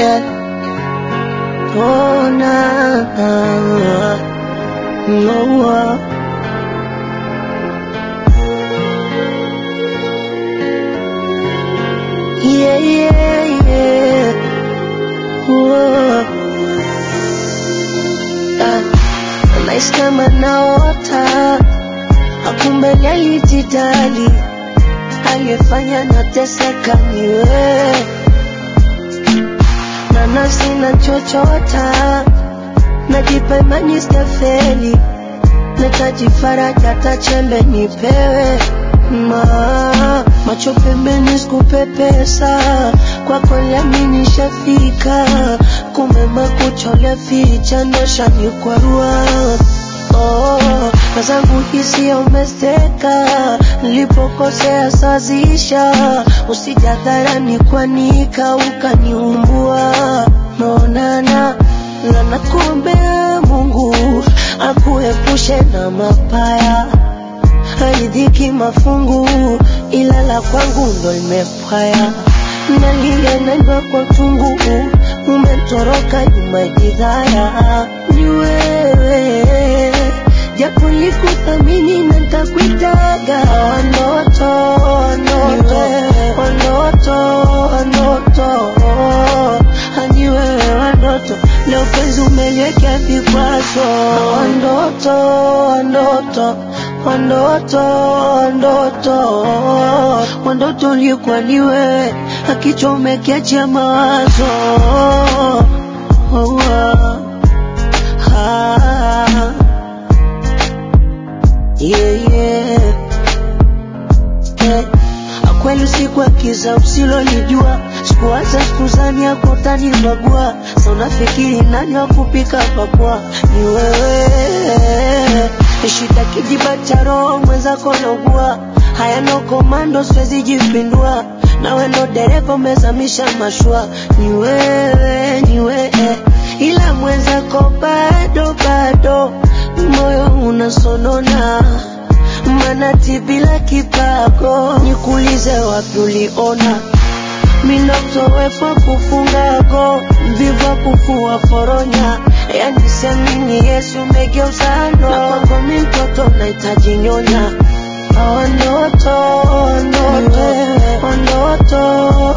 yeah. Oh, na, na, no, uh. Yeah, yeah, yeah. Whoa. Ah, nahisi kama naota, akumbe alijidali, aliyefanya nateseka ni wewe, na nafsi nachochota, najipa imani sitafeli, nahitaji faraja, hata chembe nipewe ma macho pembeni sikupepesa kwako lami nishafika kumbe makuchole ficha ndosha nikwarua oh, na zangu hisia umesteka nilipokosea sazisha usijadharani kwanika ukaniumbua naonana na nakuombea Mungu akuepushe na mabaya haridhiki mafungu ila la kwangu ndo limepwaya nalia naimba kwa tungu umetoroka nyuma jidhaya ni wewe japo likuthamini na ntakuitaga wanoto wanoto wanoto wanoto hani wewe wanoto leo penzi umeliwekea vikwazo wandoto wandoto wandoto wandoto wandoto ulikuwa ni wewe akichomekea mawazo oh, ah, ah, yeah, yeah. Eh, kweli siku akiza usilolijua sikuwaza sikuzani yako tanibagua sa unafikiri nani wa kupika pakwa ni wewe shida kijiba cha roho mwenzako naugua hayana komando siwezi jipindua nawe ndo dereva umezamisha mashua ni wewe ni wewe ila mwenzako bado bado moyo unasonona manati bila kipago nikuulize wapi uliona mindotowefa kufungago mvivu wa kufua foronya yani siamini yesu umegeuzano na kwako mi mtoto nahitaji nyonya Ondoto, ondoto, ondoto,